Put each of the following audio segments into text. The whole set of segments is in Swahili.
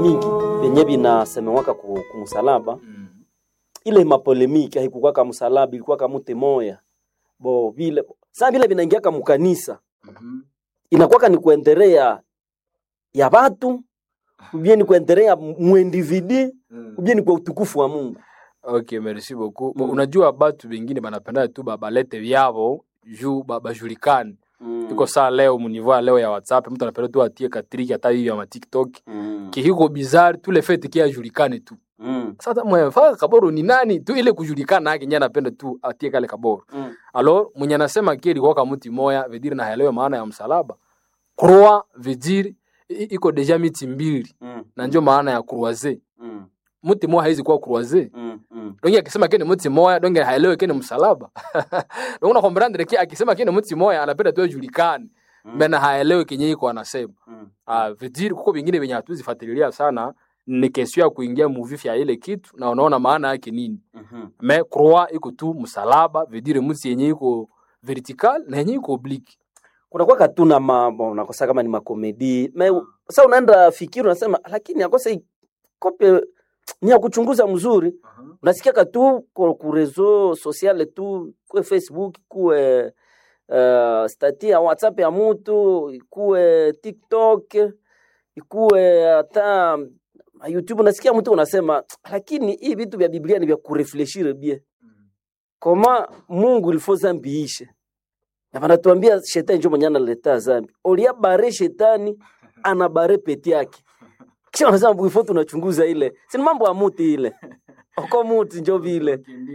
mingi vyenye vinasemewaka ku, kumsalaba Mm. ile mapolemiki haikukuwa kama msalaba ilikuwa kama mute moya bo vile saa vile vinaingiaka mukanisa Mhm. inakuwaka ni kuendelea ya watu ubie ni kuendelea muindividi Mm. ubie ni kwa utukufu wa Mungu Okay, merci beaucoup. Mm. Unajua batu bengine banapenda tu ba- balete vyavo juu ba- bajulikane. Iko saa leo muniveau ya leo ya WhatsApp mtu anapenda tu atie katriki hata hiyo ya ma TikTok. Mm. Kihiko bizarre tu le fait kia ajulikane tu. Mm. Sasa mwefaka kaboro ni nani tu ile kujulikana yake nyanya anapenda tu atie kale kaboro. Mm. Alors mwenye anasema kile ilikuwa kama mti moya vediri na haelewe maana ya msalaba. Croix vediri iko deja miti mbili Mm. na ndio maana ya croiser. Mm. Mti moya haizi kuwa croiser. Mm. Mm. donge akisema kene mti moya donge haelewe kene msalaba donge na kombrandre ki akisema kene mti moya anapenda tu ajulikane Mm. mena haelewe kenye iko anasema Mm. ah vidiri kuko vingine venye hatuzifuatilia sana ni kesio ya kuingia muvifi ya ile kitu na unaona maana yake nini Mhm. me croix iko tu msalaba vidiri mti yenye iko vertical na yenye iko oblique kunakuwa katuna mambo unakosa kama ni makomedi me sasa unaenda fikiri unasema lakini akosa hii kope ni ya kuchunguza mzuri unasikia katu ku ku reseau sociale tu kuwe facebook kuwe uh, stati ya whatsapp ya mutu ikuwe tiktok ikuwe hata youtube unasikia mtu unasema lakini hii vitu vya biblia ni vya kurefleshire bie koma mungu ilifo zambi ishe na vanatuambia shetani njo mwenye analeta zambi olia bare shetani ana bare peti yake kisha wanasema bwifo tunachunguza ile sini mambo ya muti ile oko muti njo vile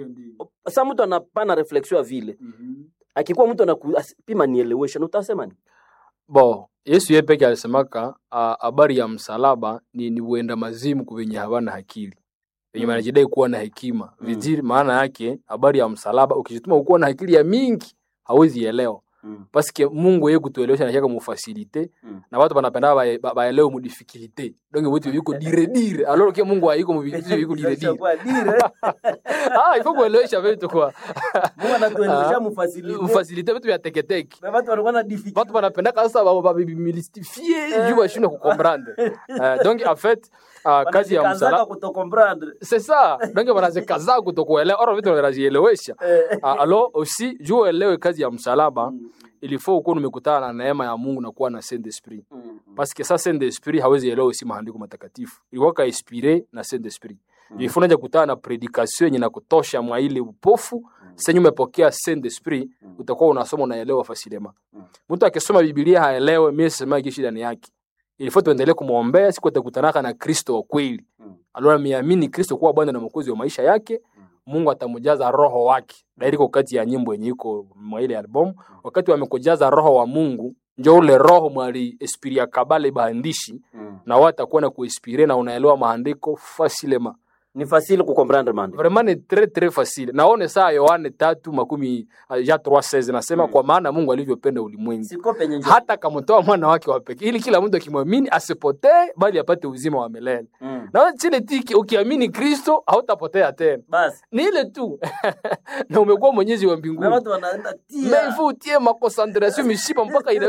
sa mtu anapana reflexion ya vile akikuwa mtu anapima nielewesha na utasema ni bo yesu ye peke alisemaka ah, habari ya msalaba ni, ni uenda mazimu kwa wenye hawana akili wenye Mm. wanajidai kuwa na hekima Mm. viziri maana yake habari ya msalaba ukijituma ukuwa na akili ya mingi hawezi elewa mm. paske mungu ye kutuelewesha nashaka mufasilite Mm. na watu banapenda bae- ba- baelewe mudifikilite donge vitu viko dire dire alors ke mungu haiko muvitu viko dire dire ah ifo kuelewesha vitu kwa Ah. mufasilite vitu vya teketeke watu banapendaka sasa babimilstifie juu bashindwe kukomprendre Eh, donc en fait ah, kazi ya msalaba c'est ça donc wanazikaza kutokuelewa oro vitu wanazielewesha Ah, alors aussi juu uelewe kazi ya msalaba il faut ukuwa umekutana na neema ya Mungu na kuwa na Saint Esprit parce que ça Saint Esprit hawezi elewa si maandiko matakatifu ilikuwa ka inspiré na Saint Esprit mm. ifo unaja kutana na predication yenye na kutosha mwa ile upofu mm. senye umepokea Saint Esprit Mm. utakuwa unasoma unaelewa fasilema Mm. mtu akisoma Biblia haelewe mimi sisema kishi ndani yake ilifo tuendelee kumwombea siku atakutanaka na Kristo wa kweli alora miamini Kristo kuwa Bwana na Mwokozi wa maisha yake Mungu atamjaza roho wake. Dairiko kati ya nyimbo yenye iko mwa ile album, wakati wamekujaza roho wa Mungu, njo ule roho mwali esprit ya kabale baandishi na wao atakuwa na kuinspire na unaelewa maandiko facilement. ni fasile kukomprendre mande Vraiment ni très très facile. Naone saa Yohane tatu makumi uh, ya 3:16 nasema Mm. kwa maana Mungu alivyopenda ulimwengu siko penye njia. hata kamtoa mwana wake wa pekee ili kila mtu akimwamini asipotee bali apate uzima wa milele. Mm. Na chile tiki ukiamini Kristo hautapotea tena. basi ni ile tu na umekuwa mwenyezi wa na mbinguni watu wanaenda tia maifu utie makoncentration mishipa mpaka ina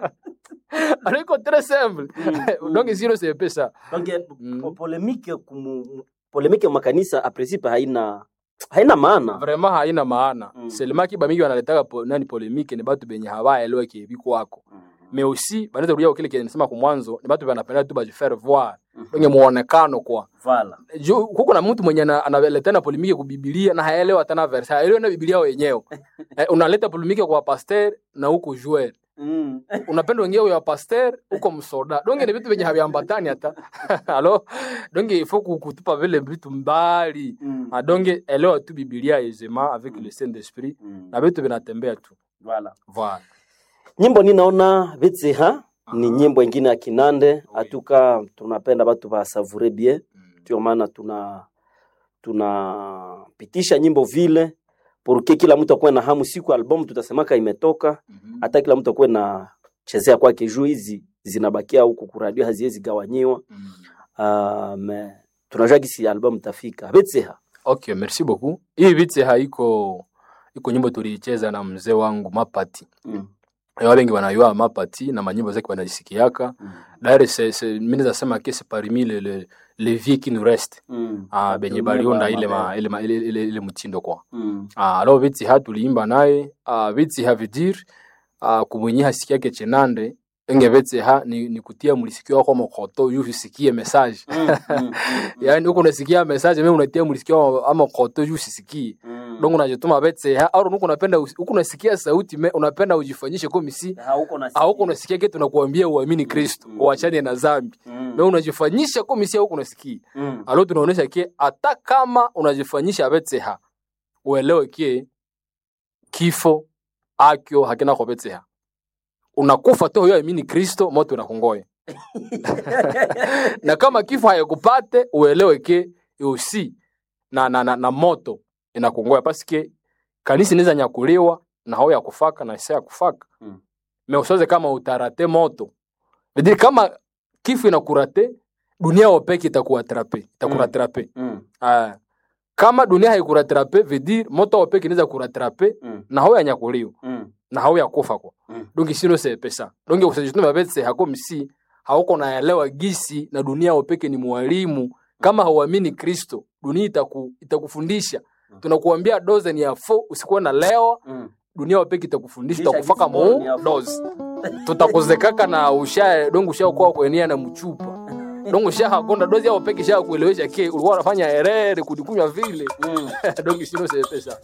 aliko très simple Mm. donc sino c'est pesa donc Mm. po- polemike kumu polemike makanisa a principe haina haina maana vraiment haina maana Mm. selema kiba mingi wanaletaka po, nani polemike ni batu benye hawaelewe kiebi kwako mais aussi banaweza kurudia kile kile nisema kwa mwanzo ni batu banapenda tu bajifaire voir donc muonekano kwa vala Ju- kuko na mtu mwenye ana- analeta na polemike kubibilia na haelewa tena verse haelewi na bibilia wenyewe eh, unaleta polemike kwa pasteur na huko joueur mm. unapenda wengine ya pasteur uko msoda donge ni vitu vyenye haviambatani hata alo donge ifo kutupa vile vitu mbali Mm. Ah, donge elewa tu bibilia aisément avec le saint esprit Mm. na vitu vinatembea tu Voilà. voilà nyimbo ninaona vitsi ha ni nyimbo ingine ya kinande atuka tunapenda batu basavure bien ndio maana tuna tunapitisha nyimbo vile porque kila mtu akuwe na hamu siku album tutasemaka imetoka hata kila mtu akuwe na chezea kwake juu hizi zinabakia huku kuradio haziwezi gawanyiwa uh, me tunajua gisi album tafika betseha okay merci beaucoup hii vite haiko iko nyimbo tuliicheza na mzee wangu mapati mm. Eh, wale wengi wanayua mapati na manyimbo zake wanazisikiaka Mm. d'ailleurs c'est c'est mimi nasema que c'est parmi les les les vieux qui nous restent Mm. ah benye Watumia baliunda ba- ile ma mabaya. ile ma- ile ile, ile mtindo kwa Mm. ah alors viti ha tuliimba naye ah viti ha vidir ah kumwenye hasikia ke chenande enge viti ha ni, ni kutia mlisikio kwa mokoto yu usikie message Mm. Mm. yani huko unasikia message mimi unatia mlisikio ama koto yu usisikie Mm. donc unajituma viti ha au huko unapenda usi- huko unasikia sauti me, unapenda ujifanyishe kwa misi Hauko na hauko unasikia kitu tunakuambia uamini Kristo Mm. uachane na dhambi Mm. na unajifanyisha kwa misi huko unasikia Mm. alo tunaonesha ke hata kama unajifanyisha betseha uelewe ke kifo akyo hakina kwa betseha unakufa tu huyo amini kristo moto unakungoya na kama kifo hayakupate uelewe ke usi na, na, na, na moto inakungoya paske kanisa inaweza nyakuliwa na hao ya kufaka na isa ya kufaka Mm. me usoze kama utarate moto vidiri kama kifo inakurate dunia wopeke itakuatrape itakuratrape Mm. Ah. kama dunia haikuratrape vedir moto wopeke inaweza kuratrape Mm. na hao yanyakuliwa Mm. na hao yakufa kwa Mm. donge sino se pesa donge usajituma betse hako msi hauko naelewa gisi na dunia wopeke ni mwalimu kama hauamini kristo dunia itaku, itakufundisha tunakuambia doze ni ya fo usikuwe na leo Mm. dunia wopeke itakufundisha Kisha itakufaka gisi bora ni mu ya fo. doze tutakuzekaka na usha donge ushakuwa kuenia na mchupa donge ushahakonda dozi yao peke sha kuelewesha ke ulikuwa unafanya herere kudikunywa vile Mm. donge sino se pesa